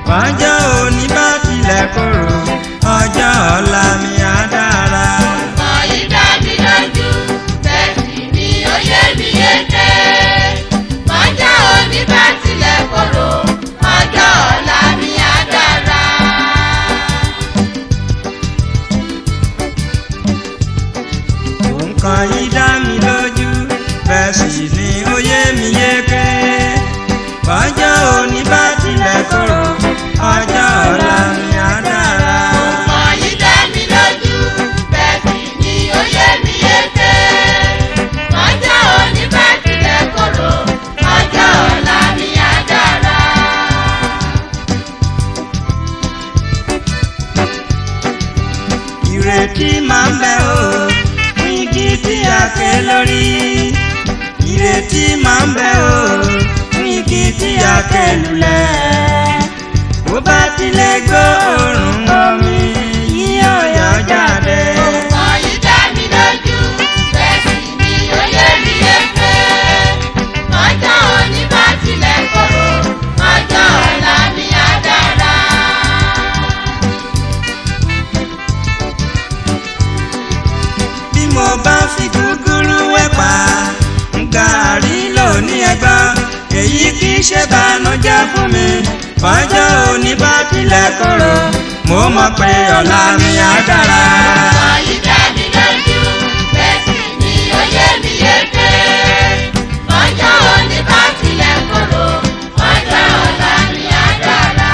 ọjọ́ òní bá tilẹ̀ korò ọjọ́ ọ̀la mi á dára. Ọ̀yí dá mi lójú, bẹ́ẹ̀ sì ni ó yé mi yéké. Ọjọ́ òní bá tilẹ̀ korò, ọjọ́ ọ̀la mi á dára. nǹkan yìí dá mi lójú bẹ́ẹ̀ sì ni ó yé mi yéké. ọjọ́ òní bá tilẹ̀ korò ọjọ́ ọ̀la mi á dára. Ọ̀yí dá mi lójú, bẹ́ẹ̀ sì ni ó yé mi yéké. Ọjọ́ òní bá tilẹ̀ korò, ọjọ́ ọ̀la mi á dára. ìrètí máa ń bẹ o fún igi tí a ké lórí. ìrètí máa ń bẹ o fún igi tí a ké lulẹ̀. bó bá tilẹ̀ gbóòórùn omi yíyọ̀ yọ jáde. Ọ̀yí dá mi lójú, bẹ́ẹ̀ sì ni ó yé mi yéké. Ọjọ́ òní bá tilẹ̀ korò, ọjọ́ ọ̀la mi á dára. bí mo bá fi gúgúrú wẹ̀pà gàárì lónìí ẹgbọ́n èyí kì í ṣe bànújẹ́ fún mi ọjọ́ òní bá tilẹ̀ korò mo mọ̀ pé ọ̀la mi á dára. Ọ̀yí dá mi lójú, bẹ́ẹ̀ sì ni ó yé mi yéké. Ọjọ́ òní bá tilẹ̀ korò, ọjọ́ ọ̀la mi á dára.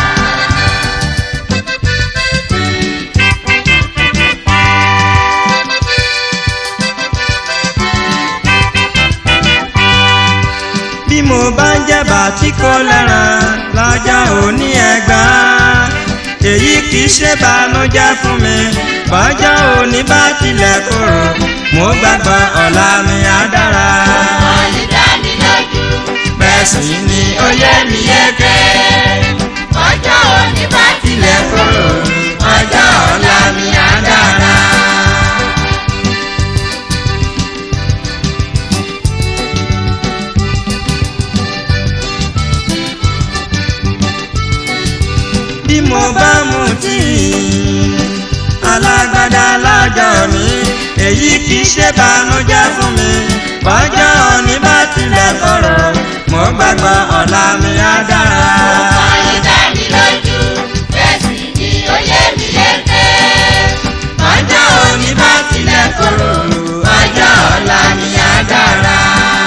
bí mo bá ń jẹ̀bà tí kò lẹ́ràn lọ́jọ́ òní ẹ̀gbọ́n èyí kì í ṣe bànújẹ́ fún mi bọ́jọ́ òní bá tilẹ̀ korò mo gbàgbọ́ ọ̀la mi á dára. Ọ̀yí dá mi lójú, bẹ́ẹ̀ sì ni ó yé mi yéké ọjọ́ òní bá tilẹ̀ korò, ọjọ́ ọ̀la mi á dára. bí mo bá mu tíì alágbádá lọ́jọ́ mi èyí kì í ṣe bànújẹ́ fún mi bọ́jọ́ òní bá tilẹ̀ korò mo gbàgbọ́ ọ̀la mi á dára. Ọ̀yí dá mi lójú, bẹ́ẹ̀ sì ni ó yé mi yéké. ọjọ́ òní bá tilẹ̀ korò ọjọ́ ọ̀la mi á dára.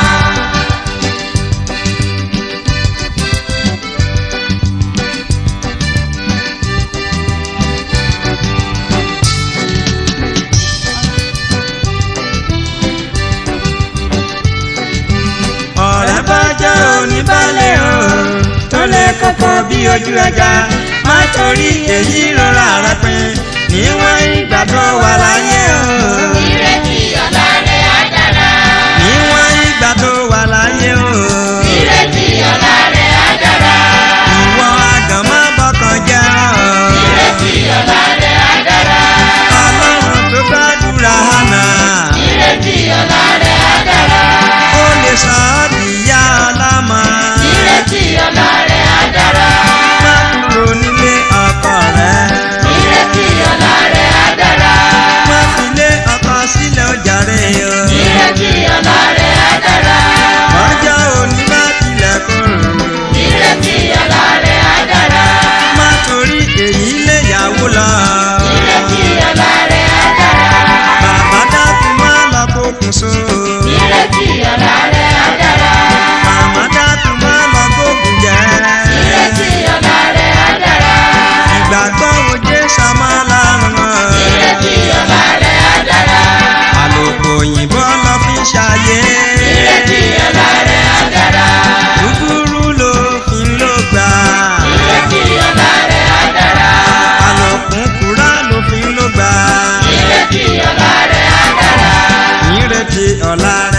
ọ̀rẹ́ bọ́jọ́ òní balẹ̀ o tó lè kókó bí ojú ẹja má torí èyí rọra rẹ pin níwọ̀n ìgbà tó wà láyé o. Ìrètí ọ̀la rẹ̀ á dára. níwọ̀n ìgbà tó wà láyé o. Ìrètí ọ̀la rẹ̀ á dára. ìwọ àgàn má bọ́kàn jẹ́ ọ́. Ìrètí ọ̀la rẹ̀ á dára. ọlọ́run tó gbàdúrà hànà. Ìrètí ọ̀la rẹ̀ á dára. ó lè sọ ọ́ dìyá ọlọ́mọ. Ìrètí ọ̀la rẹ̀ á dára. má kúrò nílé ọkọ rẹ. Ìrètí ọ̀la rẹ̀ á dára. má filé ọkọ sílẹ̀ ó jàre o. Ìrètí ọ̀la rẹ̀ á dára. ọjọ́ òní bá tilẹ̀ korò. Ìrètí ọ̀la rẹ̀ á dára. má torí èyí lé yàwó lọ. Ìrètí ọ̀la rẹ̀ á dára. bàbá dákun má lọ kókun so. Ìrètí ọ̀la rẹ̀ á dára. màmá dákun má lọ kókun jẹ. Ìrètí ọ̀la rẹ̀ á dára. ìgbàgbọ́ wo jésù máa lárùn mọ́. Ìrètí ọ̀la rẹ̀ á dára. àlòkù òyìnbó lọ fi ṣàyè. Ìrètí ọ̀la rẹ̀ á dára. kúkúrú ló fi ń lò gbà. Ìrètí ọ̀la rẹ̀ á dára. àlòkù kúrá ló fi ń lò gbà. Ìrètí ọ̀la rẹ̀ á dára. ìrètí ọ̀la rẹ̀